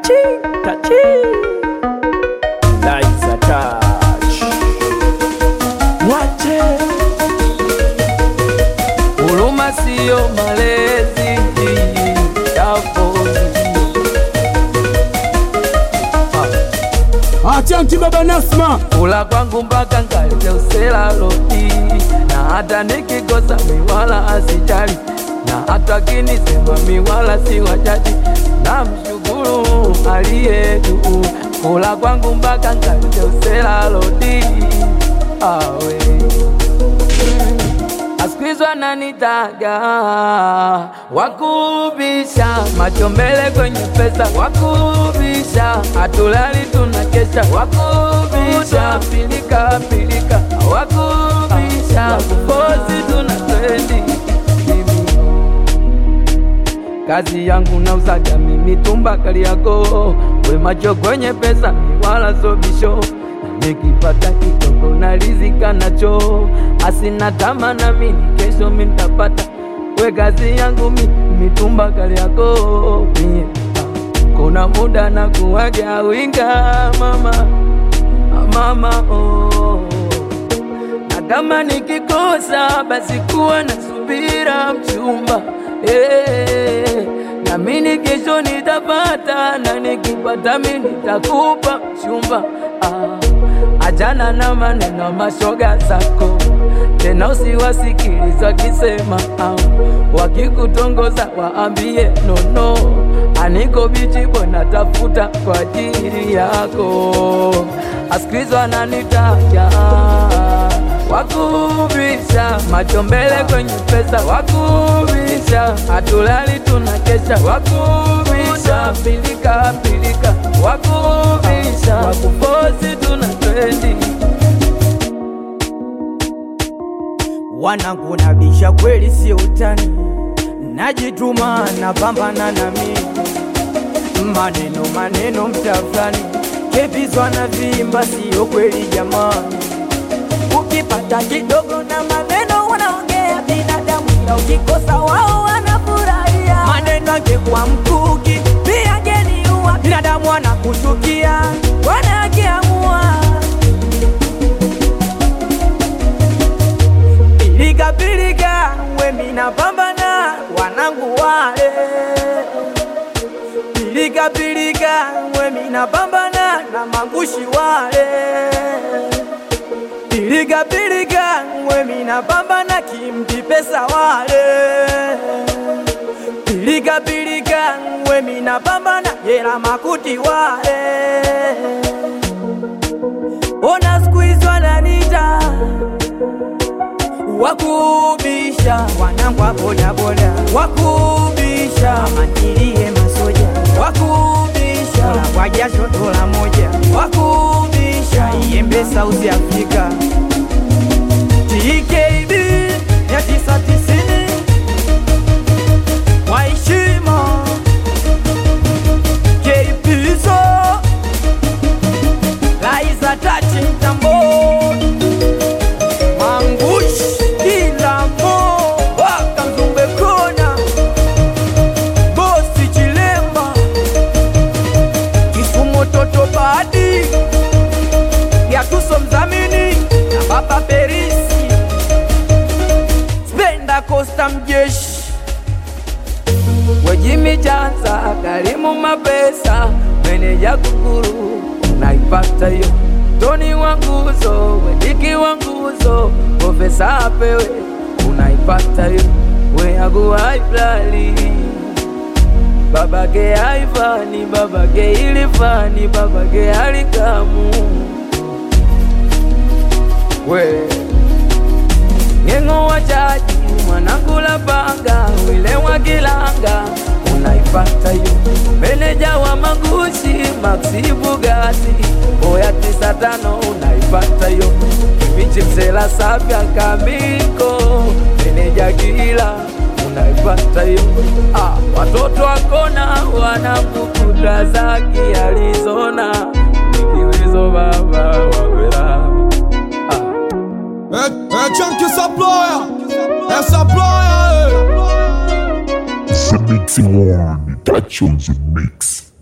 Tachi, tachi. Liza touch. Wache. Huruma sio malezi. Tafauti. Achanti baba Nasma, Kula kwangu mpaka nkalete usela loti, na hata nikikosa miwala asijali, na hata kinisema miwala si wajadi, na mshukuru aliye juu. Kula kwangu mpaka nkalete usela loti, awe asikizwa nanitaga wakubisha macho mbele kwenye pesa wakubisha hatulali tunakesha wakubisha pilika pilika wakubisha kupozi tuna trendi kazi yangu nauzaga mimi tumba kali yako we macho kwenye pesa mi wala sobisho nikipata kidogo na rizika nacho asina tama na mini kesho mintapata we kazi yangu mi mitumba kali yako mie kuna muda na kuwaga winga mama mama oh. na kama nikikosa basi kuwa na subira mchumba eh, na mini kesho nitapata na nikipata mi nitakupa mchumba ah, ajana na maneno mashoga zako tena usiwasikiliza wakisema ah, wakikutongoza waambie nono aniko bichi bwana tafuta kwa ajili yako asikilizwa nanitaja wakubisha macho mbele kwenye pesa wakubisha hatulali tunakesha wakubisha pilika pilika wakubisha wakupozi tuna trendi wanangu nabisha kweli, sio utani, najituma napambana na mimi, maneno maneno mtafani, kebizwa na vimba, sio kweli jamani. Ukipata kidogo na maneno wanaongea binadamu, ila ukikosa wao wanafurahia. Maneno angekuwa mkuki pia angeniua, binadamu wanakuchukia wanakiamua Pilika pilika, we mina pambana wanangu wale. Pilika pilika, we mina pambana na mangushi wale. Pilika pilika, we mina pambana kimti pesa wale. Pilika pilika, we mina pambana yela makuti wale. Ona siku hizi wananita wakubisha wanangu wa bodaboda, wakubisha mantilie masoja, wakubisha Dola kwa jasho dola moja, wakubisha iembe South Africa TKB ya tisa tisini waheshima Keipizo Laiza tachi mtamboni Mangush kila mo wakanzumbe kona bosi chilemba Kisumu toto badi Yatuso mzamini na baba Perisi Spenda Costa mjeshi Wejimi Chanza, Karimu Mapesa, meneja Kukuru, naipata hiyo. Toni wa nguzo, Wediki wa nguzo, Profesa apewe, unaipata hiyo. Weagu haiblali babake haifani, babake ilifani, babake halikamu we Ng'eng'o wa jaji mwanangu la panga wile wa kilanga unaipata hiyo meneja wa magushi Maxi Bugatti boya tisa tano unaipata hiyo michi msela sapya kamiko meneja kila unaipata hiyo ah, watoto wakona wanakukuta zaki Arizona nikiwizo baba wawela ah. eh, eh, Chunky Supplier, eh, Supplier, eh. The Mixing One, touch on the mix.